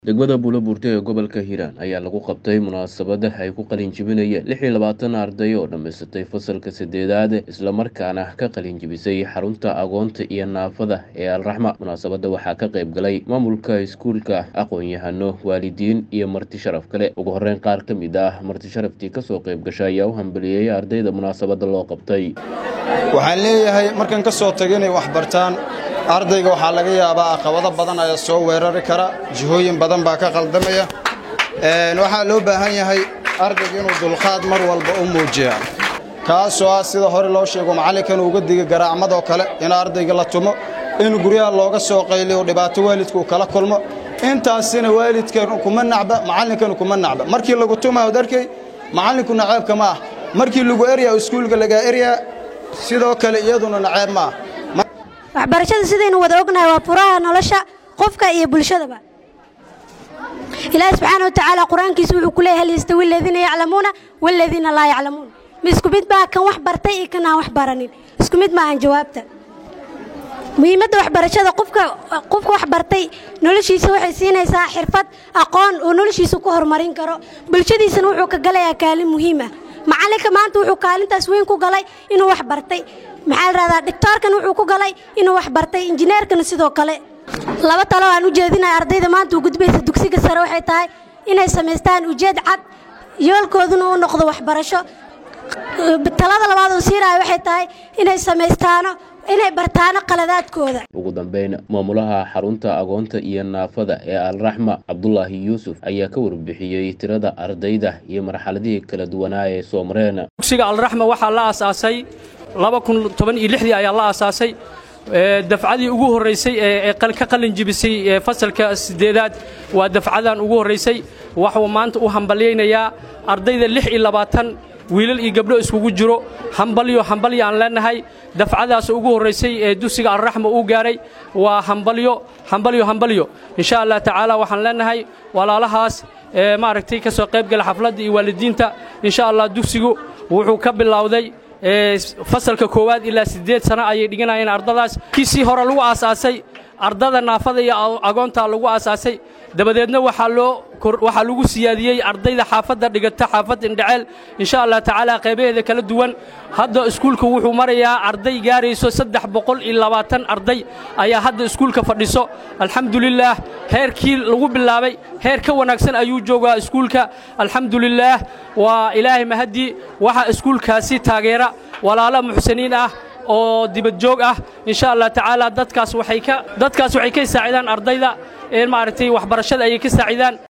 degmada buulobuurte ee gobolka hiiraan ayaa lagu qabtay munaasabada ay ku qalin jibinayeen lix iyo labaatan arday oo dhammaysatay fasalka saddeedaad islamarkaana ka qalin jibisay xarunta agoonta iyo naafada ee alraxma munaasabada waxaa ka qayb galay maamulka iskuulka aqoon-yahano waalidiin iyo marti sharaf kale ugu horeyn qaar ka mid ah marti sharaftii kasoo qayb gashay ayaa u hambaliyeeyay ardayda munaasabada loo qabtay waxaan leeyahay markan ka soo taga inay wax bartaan ardayga waxaa laga yaabaa aqabado badan ayaa soo weerari kara jihooyin badan baa ka qaldamaya waxaa loo baahan yahay ardayga inuu dulqaad mar walba u muujiya kaasoo ah sida hore loo sheego macallinkan uga diga garaacmadoo kale in ardayga la tumo in guryaha looga soo qayliyo dhibaato waalidka uu kala kulmo intaasina waalidkan kuma nacba macallinkana kuma nacba markii lagu tumaa od arkay macallinku naceebka ma ah markii lagu eryaa iskuulka lagaa eryaa sidoo kale iyaduna naceeb ma ah waxbarashada sidaynu wada ognahay waa furaha nolosha qofka iyo bulshadaba ilaahi subxaana wa tacaala qur-aankiisa wuxuu ku leeyay hal yastawi aladiina yaclamuuna waaladiina laa yaclamuun ma isku mid baa kan wax bartay iyo kan aan wax baranin isku mid maahan jawaabta muhiimadda waxbarashada qofka qofka wax bartay noloshiisa waxay siinaysaa xirfad aqoon oo noloshiisa ku horumarin karo bulshadiisana wuxuu ka galayaa kaalin muhiim ah macallinka maanta wuxuu kaalintaas weyn ku galay inuu wax bartay maxaa la rahdaa dhigtoorkan wuxuu ku galay inuu wax bartay injineerkana sidoo kale laba talo aan u jeedinaya ardayda maanta u gudbaysa dugsiga sare waxay tahay inay samaystaan ujeed cad yoolkooduna u noqdo waxbarasho talada labaad oo siiraya waxay tahay inay samaystaano inay bartaano qaladaadkooda ugu dambeyn maamulaha xarunta agoonta iyo naafada ee alraxma cabdulaahi yuusuf ayaa ka warbixiyey tirada ardayda iyo marxaladihii kala duwanaa ee soo mareen dugsiga alraxma waxaa la aasaasay dii ayaa la aasaasay dafcadii ugu horraysay ee ka qalin jibisay fasalka siddeedaad waa dafcadan ugu horraysay waxuu maanta u hambalyaynayaa ardayda lix iyo labaatan wiilal iyo gabdho iskugu jiro hambalyo hambalyo aan leenahay dafcadaas ugu horraysay ee dugsiga alraxma uu gaaray waa hambalyo hambalyo hambalyo insha allah tacaala waxaan leenahay walaalahaas maaragtay ka soo qayb gala xafladda iyo waalidiinta insha allah dugsigu wuxuu ka bilowday fasalka koowaad ilaa siddeed sano ayay dhiganayeen ardadaas kiisii hore lagu aasaasay ardada naafada iyo agoontaa lagu aasaasay dabadeedna waxaa loo waxaa lagu siyaadiyey ardayda xaafadda dhigata xaafadda indhaceel insha allah tacaala qaybaheeda kala duwan hadda iskuulka wuxuu marayaa arday gaarayso saddex boqol iyo labaatan arday ayaa hadda iskuulka fadhiso alxamdulilaah heerkii lagu bilaabay heer ka wanaagsan ayuu joogaa iskuulka alxamdulilaah waa ilaahay mahaddii waxaa iskuulkaasi taageera walaalo muxsiniin ah oo dibadjoog ah insha allah tacaala dadkaas waxay ka dadkaas waxay ka saacidaan ardayda ee maaragtay waxbarashada ayay ka saacidaan